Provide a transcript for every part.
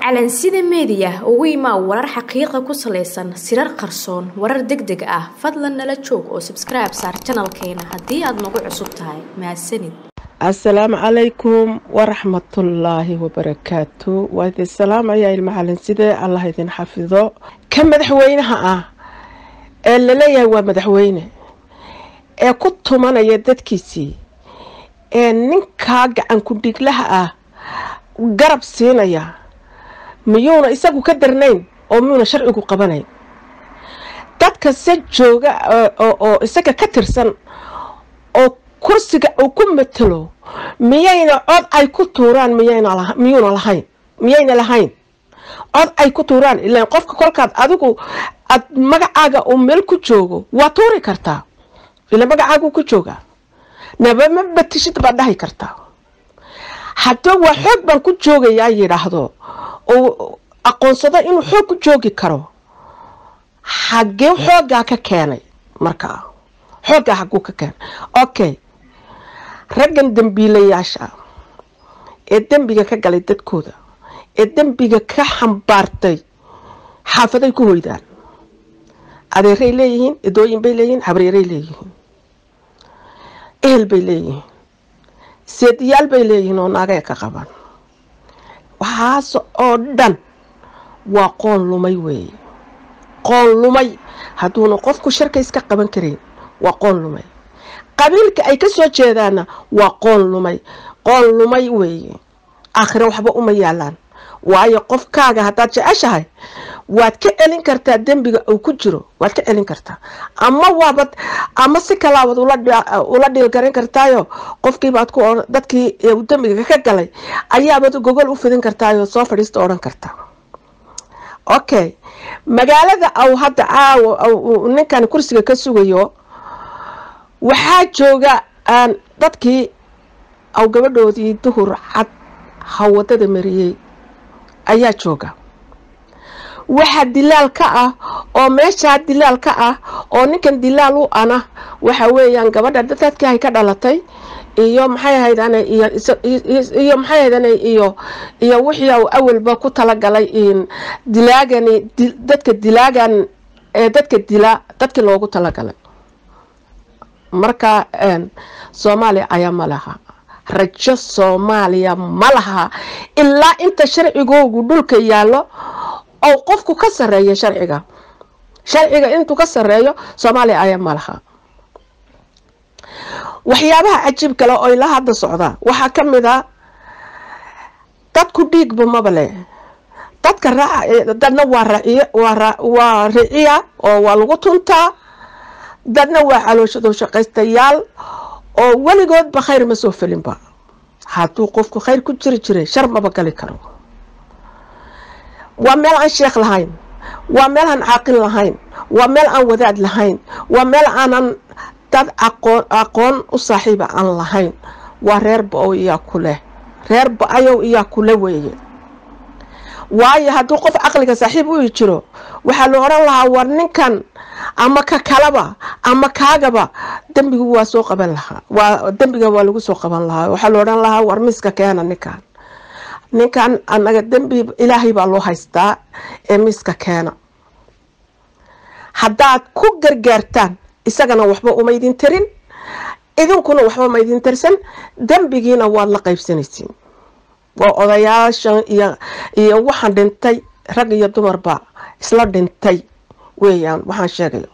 calansida meediya ugu imaa warar xaqiiqa ku salaysan sirar qarsoon warar deg deg ah fadlan nala joog oo sabskribe saar janalkeena haddii aad nagu cusub tahay mahadsanid assalaamu calaykum waraxmatullaahi wabarakaatu waa idin salaamaya ilma calanside allah idin xafido ka madaxweynaha ah ee laleeyahay waa madaxweyne ee ku tumanaya dadkiisii ee ninkaa gacan ku-dhiglaha ah garab siinaya miyuuna isagu ka darnayn oo miyuuna sharcigu qabanayn dadka se jooga oo isaga ka tirsan oo kursiga uu ku matalo miyayna cod ay ku tuuraan miyuuna lahayn miyayna lahayn cod ay ku tuuraan ilaan qofka kolkaad adigu aad magacaaga uu meel ku joogo waa tuuri kartaa ila magacaagu ku joogaa naba ma batishid baad dhahi kartaa haddaba waa xoog baan ku joogayaa yidhaahdo uu aqoonsado inuu xoog ku joogi karo xaggee xooggaa ka keenay markaa xooggaa xagguu ka keenay okay raggan dembiilayaasha ee dembiga ka galay dadkooda ee dembiga ka xambaartay xaafaday ku hoydaan adeeray leeyihiin idooyin bay leeyihiin habreeray leeyihiin ehel bay leeyihiin seediyaal bay leeyihiin oo naagay ka qabaan waxaas oo dhan waa qoon lumay weeye qoon lumay hadduuna qofku sharka iska qaban karayn waa qoon lumay qabiilka ay ka soo jeedaanna waa qoon lumay qoon lumay weeye aakhire waxba uma yaalaan waayo qofkaaga haddaad jeceshahay waad ka celin kartaa dembiga uu ku jiro waad ka celin kartaa ama waabad ama si kalaabaad ula dhiilgaran kartaayo qofkiibaad ku dadkii dembiga ka galay ayaabad gogol u fidin kartaayo soo fadhiista odhan kartaa okay magaalada au hadda caawo ninkan kursiga ka sugayo waxaa jooga dadkii aw gabadhoodii duhur cad hawadada mariyey ayaa jooga waxaa dilaal ka ah oo meeshaa dilaal ka ah oo ninkan dilaal u ana waxa weeyaan gabadha dadkii ka dhalatay iyo maxay ahaydaan iyo maxay ahaydaan iyo iyo wixii uu awalba ku talagalay dilaagani dadka dilaagan ee dadka dila dadkii loogu talagalay marka soomaaliya ayaa ma laha rajo soomaaliya ma laha ilaa inta sharcigoogu dhulka yaallo oo qofku ka sareeya sharciga sharciga intuu ka sareeyo soomaaliya ayaa ma laha waxyaabaha cajiib kale oo ilaa hadda socdaa waxaa ka mid a dadku dhiigba maba leh dadka dadna waa riciya oo waa lagu tuntaa dadna waa calooshado shaqaystayaal oo weligoodba khayr ma soo felinba hadduu qofku khayr ku jiri jiray shar maba gali karo waa meel aan sheekh lahayn waa meel aan caaqil lahayn waa meel aan wadaad lahayn waa meel aanan dad aqoon aqoon u saaxiiba aan lahayn waa reer ba-ow iyaa ku leh reer ba-ayow iyaa kule weeye waayo hadduu qof caqliga saaxiib u jiro waxaa la odhan lahaa war ninkan ama ka kalaba ama kaagaba dembigu waa soo qaban lahaa waa dembiga waa lagu soo qaban lahaa waxaa la odhan lahaa war miska keena ninkan ninkan anaga dembi ilaahay baa loo haystaa ee miska keena haddaad ku gargaartaan isagana waxba uma idin tarin idinkuna waxba ma idin tarsan dembigiina waad la qaybsanaysiin waa odayaashan iyo iyo waxaan dhintay rag iyo dumarba isla dhintay weeyaan waxaan sheegayo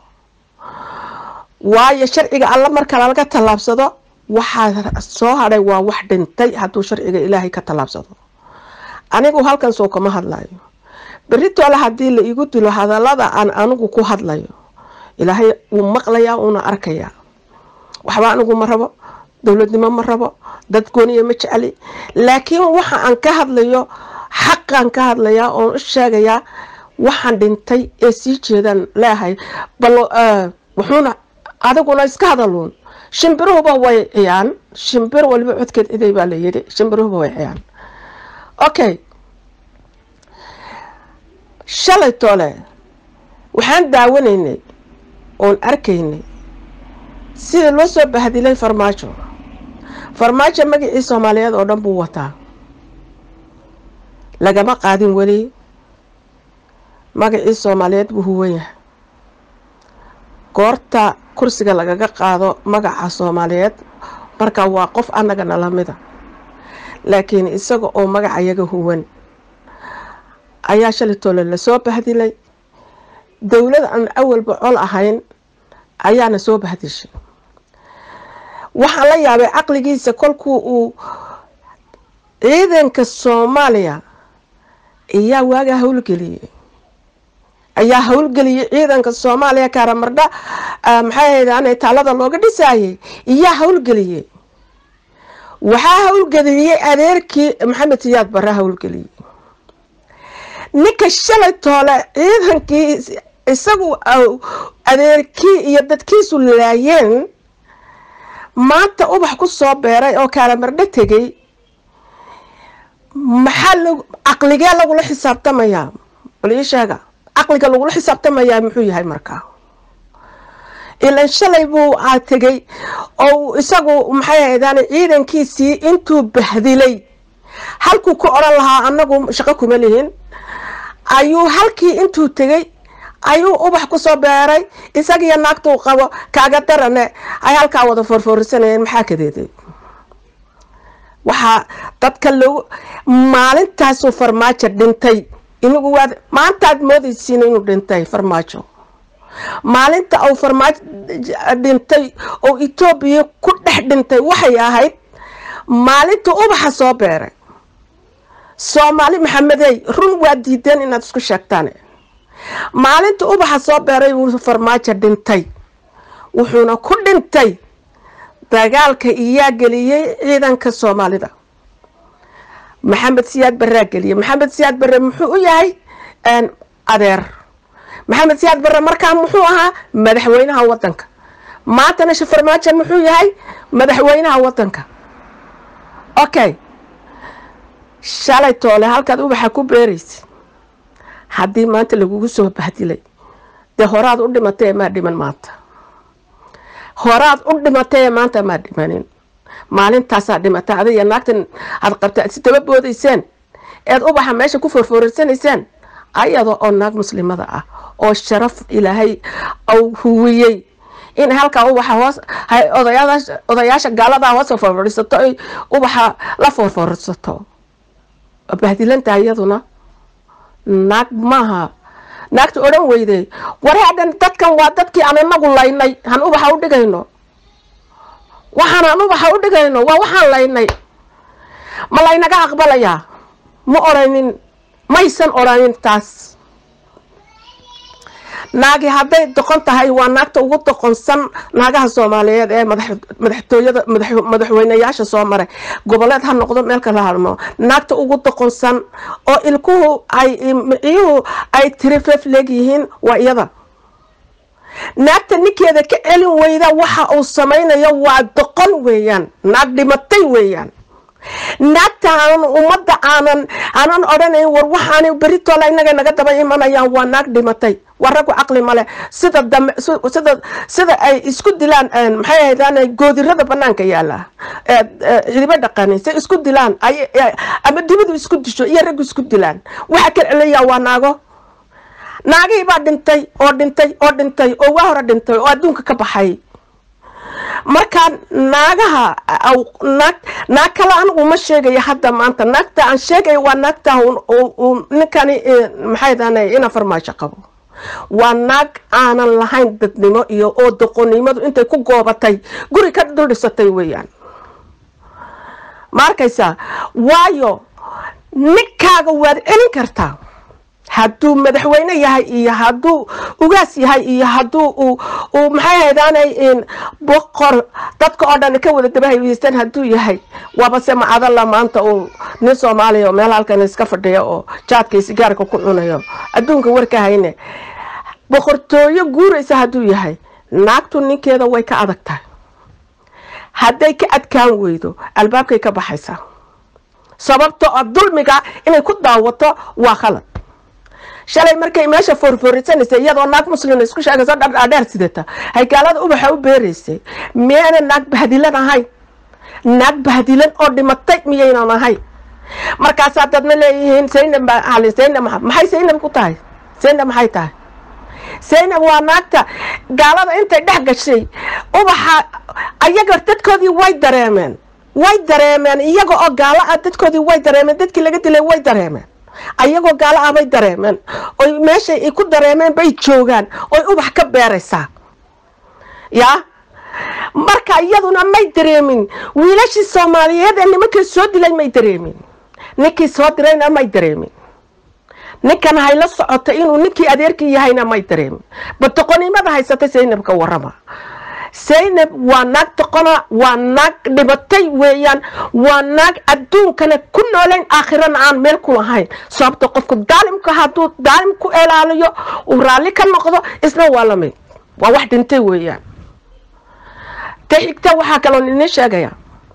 waayo sharciga alla marka laga tallaabsado waxaa soo hadhay waa wax dhintay hadduu sharciga ilaahay ka tallaabsado anigu halkan soo kama hadlayo beritoole haddii la igu dilo hadallada aan anigu ku hadlayo ilaahay wuu maqlayaa uuna arkayaa waxba anigu ma rabo dowladnimo ma rabo dad gooniya ma jecli laakiin waxa aan ka hadlayo xaqaan ka hadlayaa oon u sheegayaa waxaan dhintay ee sii jeedaan leeahay bal wuxuuna adiguna iska hadaluun shimbiruhuba way ciyaan shimbir waliba codkeed iday baa la yidhi shimbiruhuba way ciyaan okay shalay toole waxaan daawanaynay oon arkaynay sida loo soo bahdilay farmaajo farmaajo magacii soomaaliyeed oo dhan buu wataa lagama qaadin weli magacii soomaaliyeed buu huwan yahay goorta kursiga lagaga qaado magaca soomaaliyeed marka waa qof annagana lamida laakiin isaga oo magaca yaga huwan ayaa shalay toole lasoo bahdilay dowlad aan awalba col ahayn ayaana soo bahdishay waxaan la yaabay caqligiisa kolkuu uu ciidanka soomaaliya ayaa waagaa howlgeliyey ayaa howlgeliyey ciidanka soomaaliya kaaramardha maxay ahayd taalada looga dhisaayay iyaa howlgeliyey waxaa howlgeliyey adeerkii maxamed siyaad barre howlgeliyey ninka shalay toole ciidankii isagu adeerkii iyo dadkiisu laayeen maanta ubax ku soo beeray oo kaaramardho tegay maxaa l caqligee lagula xisaabtamayaa bal ii sheega caqliga lagula xisaabtamayaa muxuu yahay markaa ilan shalay buu aa tegay oo isagu maxay ahaydaan ciidankiisii intuu bahdilay halkuu ku odhan lahaa annagu shaqo kuma lihin ayuu halkii intuu tegay ayuu ubax ku soo beeray isagiyo naagtuu qabo kaaga darane ay halkaa wada foorfoorisanayeen maxaa kadeeday waxaa dadka lagu maalintaasuu farmaajo dhintay inagu waad maantaad moodaysiin inuu dhintay farmaajo maalinta uu farmaajo dhintay oo etoobiya ku dhex dhintay waxay ahayd maalinta ubaxa soo beeray soomaali maxamedey run waa diideen inaad isku sheegtaan maalinta ubaxa soo beeray wuu farmaajo dhintay wuxuuna ku dhintay dagaalka iyaa geliyey ciidanka soomaalida maxamed siyaad barraa geliyey maxamed siyaad barre muxuu u yahay adeer maxamed siyaad barre markaa muxuu ahaa madaxweynaha wadanka maantana shafarmaajo muxuu yahay madaxweynaha wadanka okay shalay toole halkaad ubaxa ku beeraysa haddii maanta lagugu soo bahdilay dee horaad u dhimatay maa dhiman maanta horaad u dhimatay maanta maa dhimanin maalintaasaa dhimatay adiga naagtan aad qabta aad si daba boodayseen eed ubaxa meesha ku forfooraysanayseen ayada oo naag muslimada ah oo sharaf ilaahay ou huwiyey in halkaa ubaxa hoos odayaasha gaaladaa hoos forforisato ay ubaxa la forforisato bahdilantaha iyaduna naag maaha naagta odhan weyday wareedhan dadkan waa dadkii aan inagu laynay han ubaxa u dhigayno waxaan aan ubaxa u dhigayno waa waxaan laynay ma laynaga aqbalayaa ma odhanin maysan odhanin taas naagi hadday doqon tahay waa naagta ugu doqonsan naagaha soomaaliyeed ee madaxtooyada madaxweyneyaasha soo maray goboleed ha noqdo meel kala halmo naagta ugu doqonsan oo ilkuhu ay miciyuhu ay tirifef leegyihiin waa iyada naagta ninkeeda ka celin weyda waxa uu samaynayo waa doqon weeyaan naag dhimatay weeyaan naagta aanan ummadda aanan aanan odhanayn war waxaani beritoole inaga naga daba imanayaan waa naag dhimatay waa raggu caqli male sida dam sida sida ay isku dilaan maxay ahaydaan goodirada banaanka yaala cidibo dhaqanin say isku dilaan ay ama dibadu isku disho iyo raggu isku dilaan waxa ka celayaa waa naago naagihii baa dhintay oo dhintay oo dhintay oo waa hore dhintay oo adduunka ka baxay markaa naagaha naag naag kale anigu ma sheegayo hadda maanta naagta aan sheegayo waa naagta ninkani maxay dahana ina farmaasho qabo waa naag aanan lahayn dadnimo iyo oo doqonnimadu intay ku goobatay guri ka dul dhisatay weeyaan ma arkaysaa waayo ninkaaga waad celin kartaa hadduu madaxweyne yahay iyo hadduu ugaas yahay iyo hadduu uu maxay haydaanay boqor dadka oo dhan ka wada dabahaystaan hadduu yahay waabase macadalla maanta uu nin soomaaliya oo meel halkan iska fadhiya oo jaadkii sigaarka ku cunayo adduunka warka hayne boqortooyo guuraysa hadduu yahay naagtu ninkeeda way ka adag tahay hadday ka adkaan weydo albaabkay ka baxaysaa sababto oo dulmiga inay ku daawato waa khalad shalay markay meesha foorfoorisanaysa iyadoo naag muslima isku sheegayso dhardhaadheer sidata haygaalada ubaxa u beeraysay miyayna naag bahdilan ahayn naag bahdilan oo dhimatay miyaynan ahayn markaasaa dadna leeyihiin saynab ali saynab maxay saynab ku tahay saynab maxay tahay saynab waa naagta gaalada intay dhex gashay ubaxa ayaga dadkoodii way dareemeen way dareemeen iyaga oo gaalo ah dadkoodii way dareemeen dadkii laga dilay way dareemeen ayagoo gaalo ah bay dareemeen oy meeshay ay ku dareemeen bay joogaan oy ubax ka beeraysaa yaa marka iyaduna may dareemin wiilashii soomaaliyeed ee nimankii soo dilay may dareemin ninkii soo dirayna may dareemin ninkan hayla socota inuu ninkii adeerkii yahayna may dareemin badoqonimada haysata saynab ka warama saynab waa naag doqona waa naag dhibatay weeyaan waa naag adduunkana ku noolayn aakhirana aan meel ku lahayn sababta qofku daalimka hadduu daalim ku ilaaliyo uu raalli ka noqdo isna waa lamid waa wax dhintay weeyaan ta xigta waxaa kaloo nini sheegaya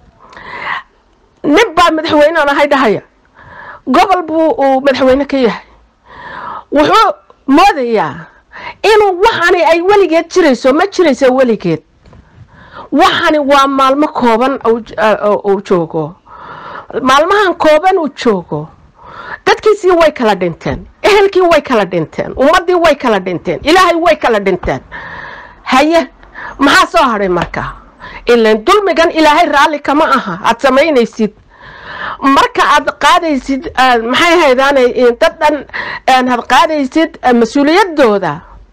nin baa madaxweynean ahay dhahaya gobol buu uu madaxweyne ka yahay wuxuu moodayaa inuu waxani ay weligeed jirayso ma jirayso weligeed waxani waa maalmo kooban uu joogo maalmahan kooban uu joogo dadkiisii way kala dhinteen ehelkii way kala dhinteen ummaddii way kala dhinteen ilaahay way kala dhinteen haye maxaa soo hadhay marka ilan dulmigan ilaahay raalli kama aha aad samaynaysid marka aad qaadaysid maxay haydaanay dad dhan aad qaadaysid mas-uuliyadooda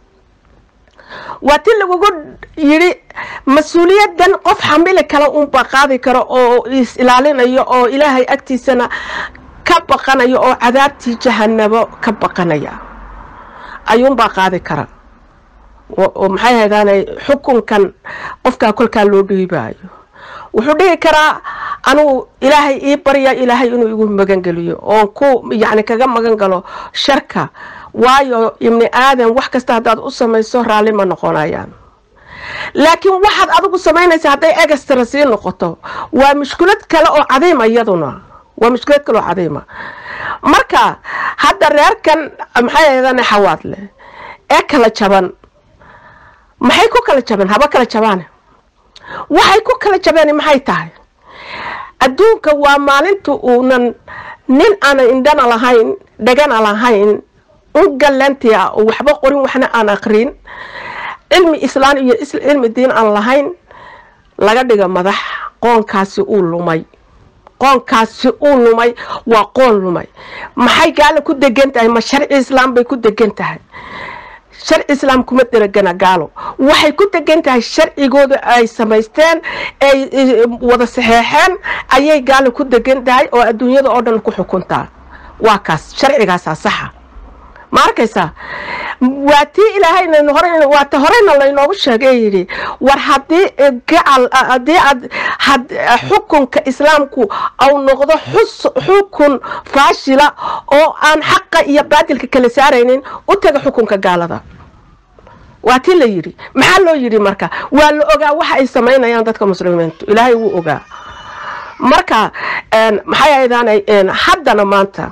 waa ti lagugu yidhi mas-uuliyadan qof xamili kale unbaa qaadi karo oo is ilaalinayo oo ilaahay agtiisana ka baqanayo oo cadaabtii jahanabo ka baqanaya ayuunbaa qaadi kara oo maxay haydaanay xukunkan qofkaa kolkaa loo dhiibaayo wuxuu dhihi karaa anugu ilaahay ii barya ilaahay inuu igu magangeliyo oon ku yacni kaga magan galo sharka waayo ibni aadan wax kasta haddaad u samayso raalli ma noqonayaan laakiin waxaad adigu samaynaysa hadday egastara sii noqoto waa mushkilad kale oo cadiima iyaduna waa mushkilad kale oo cadiima marka hadda reerkan maxay ahaydaan xawaadle ee kala jaban maxay ku kala jaban haba kala jabaane waxay ku kala jabeen maxay tahay adduunka waa maalinta uunan nin aanan indhana lahayn dhagana lahayn ungalanti ah oo waxba qorin waxna aan aqrin cilmi islaan iyo cilmi diin aan lahayn laga dhiga madax qoonkaasi uu lumay qoonkaasi uu lumay waa qoon lumay maxay gaalo ku degan tahay ma sharci islaam bay ku degan tahay sharci islaam kuma deragana gaalo waxay ku degan tahay sharcigooda ay samaysteen ay wada saxeexeen ayay gaalo ku degan tahay oo adduunyada oo dhan ku xukuntaa waa kaas sharcigaasaa saxa ma arkaysaa waa tii ilaahayna hore waata horeyna laynoogu sheegay yidhi war haddii gacal haddii aad xukunka islaamku au noqdo xus xukun faashila oo aan xaqa iyo baadilka kala saaraynin u taga xukunka gaalada waa tii la yidhi maxaa loo yidhi marka waa la ogaa waxa ay samaynayaan dadka muslimiintu ilaahay wuu ogaa marka maxay aydaanay haddana maanta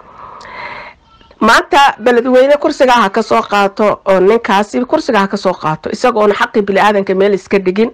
maanta beledweyne kursigaa ha ka soo qaato oo ninkaasi kursiga ha ka soo qaato isagoona xaqii bini-aadanka meel iska dhigin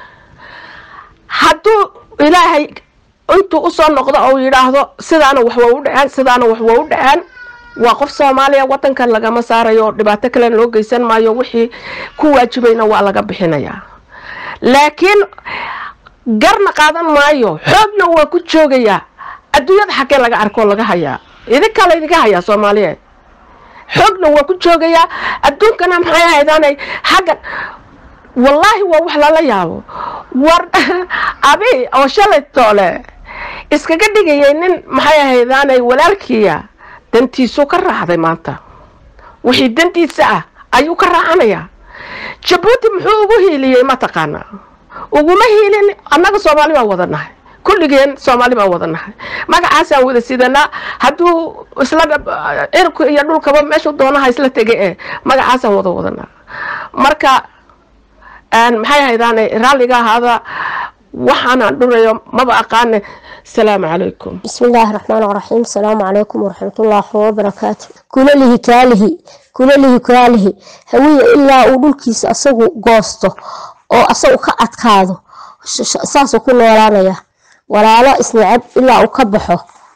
hadduu ilaahay intuu usoo noqdo ou yidhaahdo sidaana wax waa u dhaceen sidaana wax waa u dhaceen waa qof soomaaliya wadankan lagama saarayo oo dhibaato kale loo geysan maayo wixii ku waajibayna waa laga bixinayaa laakiin garna qaadan maayo xoogna waa ku joogayaa adduunyada xaggee laga arkoo laga hayaa idinkaa laydinka hayaa soomaaliyeed xoogna waa ku joogayaa adduunkana maxay ahaydaanay xaggan wallaahi waa wax lala yaabo war abi oo shalay toole iskaga dhigayay nin maxay ahaydaanay walaalkiiya dantiisuu ka raacday maanta wixii dantiisa ah ayuu ka raacanayaa jabuuti muxuu ugu hiiliyey mataqaanaa uguma hiilin annaga soomaali baan wada nahay kulligeen soomaali baan wada nahay magacaasaan wada sidanaa hadduu isla cirku iyo dhulkaba meeshuu doonaha isla tegay ee magacaasaan wada wadanaa marka maxay haydaan raalliga ahaada waxaanaan dhurayo maba aqaane asalaamu calaykum بسم الله الرحمن الرحيم السلام عليكم ورحمة الله وبركاته كل له كاله كل له كاله هوية إلا أولوكيس أسوه قوسته أو أسوه كأتكاده ساسو كل ورانيا ولا لا إسنعب إلا أكبحه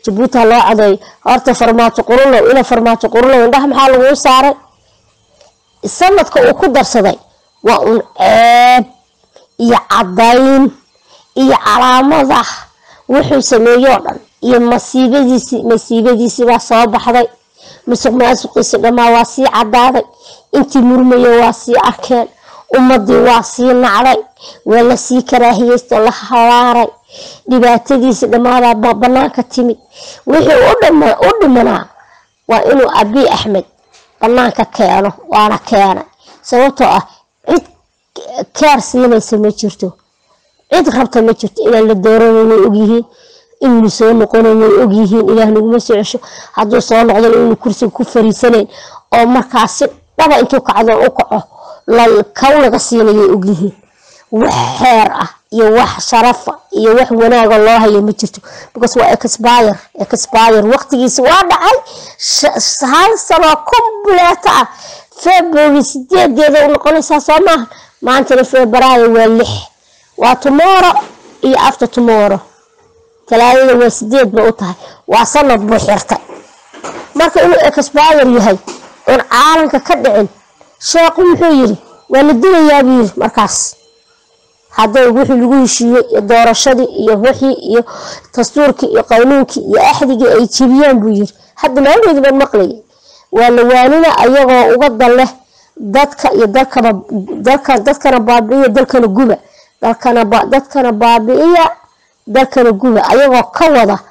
jabuuti ha loo cadeeyo horta farmaajo qurulow ina farmaajo qurulow indhaha maxaa laguu saaray sanadka uu ku darsaday waa un ceeb iyo cadayn iyo calaamada wuxuu sameeyoo dhan iyo masiibadiisi masiibadiisii baa soo baxday musuq maasuqiisi dhammaa waa sii cadaaday intii murmaya waa sii arkeen ummadii waa sii nacday waa lasii karaahiyeysto la halaaray dhibaatadiisi dhammaadaa banaanka timid wixii u dhimanaa waa inuu abiy axmed banaanka keeno waana keenay sababtoo ah cid keer siinaysa ma jirto cid rabta ma jirto inaan la doorana way ogyihiin inuu soo noqona way ogyihiin ilaah naguma soo cesho hadduu soo noqdana inuu kursiga ku fariisanayn oo markaas si dhaba intuu kacdoon u kaco kaw laga siinayay ogyihiin wax xeer ah iyo wax sharafa iyo wax wanaaga loo hayo ma jirto because waa expire expire waqtigiisi waa dhacay hal sano compleet ah february sideedeeda u noqonaysaa soo maaha maantana februaayo waa lix waa tomorrow iyo after tomorrow talaadada waa sideed ba u tahay waa sanad buu xirtay marka inuu expire yahay oon caalanka ka dhicin sheekhu muxuu yiri waa la dilayaa buu yiri markaas hadday wixii lagu heshiiyey iyo doorashadii iyo wixii iyo dastuurkii iyo qanuunkii iyo axdigii ay jebiyaan buu yiri hadda maalmeedi baan maqlayay waa la waanina ayagoo uga dan leh dadka iyo dalkaba dalka dadkana baabi'iya dalkana guba dalkana dadkana baabi'iya dalkana guba ayagoo ka wada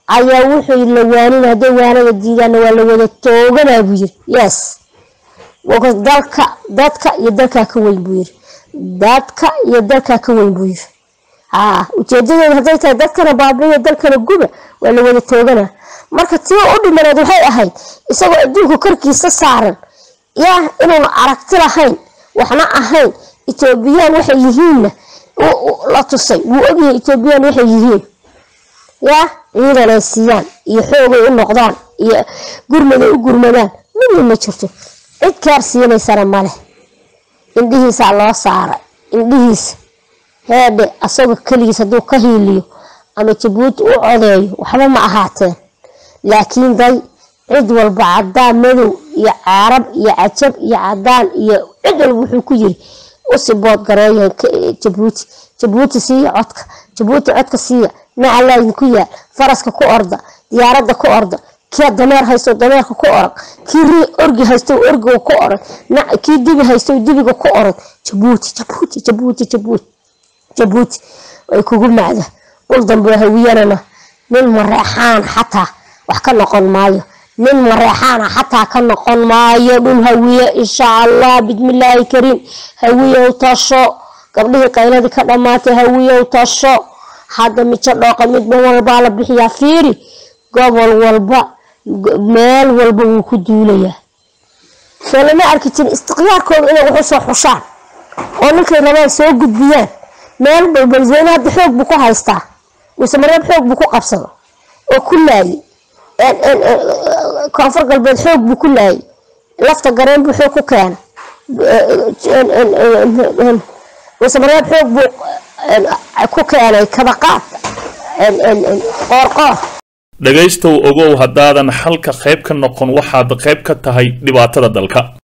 ayaa wuxuu la waanin hadday waanada diidaanna waa la wada tooganaa buu yiri yes dalka dadka iyo dalkaa ka weyn buu yiri dadka iyo dalkaa ka weyn buu yiri haa ujeedadeedu hadday tahay dadkana baabiiyo dalkana guba waa la wada tooganaa marka tii u dhimaneed waxay ahayd isagoo adduunka korkiisa saaran yaa inuuna aragti lahayn waxna ahayn etoobiyaan waxay yihiinna la tusay wuu ogyahay etoobiyaan waxay yihiin yaa ciidan ay siiyaan iyo xoogay u noqdaan iyo gurmad ay u gurmadaan midna ma jirto cid kaar siinaysana maleh indhihiisaa loo saaray indhihiisa heedhe asagoo keligiis hadduu ka hiiliyo ama jabuuti u codeeyo waxba ma ahaateen laakiin day cid walba cadaan madow iyo carab iyo cajab iyo cadaan iyo cid walba wuxuu ku yiri usi bood gareeya jabuuti jabuuti siiya codka jabuuti codka siiya nacalaa idinku yaal faraska ku orda diyaaradda ku orda kii dameer haysto dameerka ku orag kii ri orgi haysto orgiga ku orag kii dibi haysto dibiga ku orag jabuuti jabuuti jabuuti jabuuti jabuuti ay kugu macda dhul dambe hawiyanana nin mareexaan xataa wax ka noqon maayo nin mareexaana xataa ka noqon maayo dhul hawiye insha allah bismillaahi kariim hawiyow tasho gabdhihii qayladii ka dhammaatay hawiyow tasho hadda mijo dhooqa midba walbaa la bixiyaa fiiri gobol walba meel walba wuu ku duulayaa soo lama arki jirin istiqyaarkooda inay wax usoo xushaan oo ninkay rabaan soo gudbiyaan meel balbalweyne hadda xoog buu ku haystaa mise mareeb xoog buu ku qabsado oo ku laayay koonfur galbeed xoog buu ku laayay lafta gareen buu xoog ku keena mise mareeb xoog buu ku keenay kabaqaad qoorqoor dhegaystow ogow haddaadan xalka qayb ka noqon waxaad qayb ka tahay dhibaatada dalka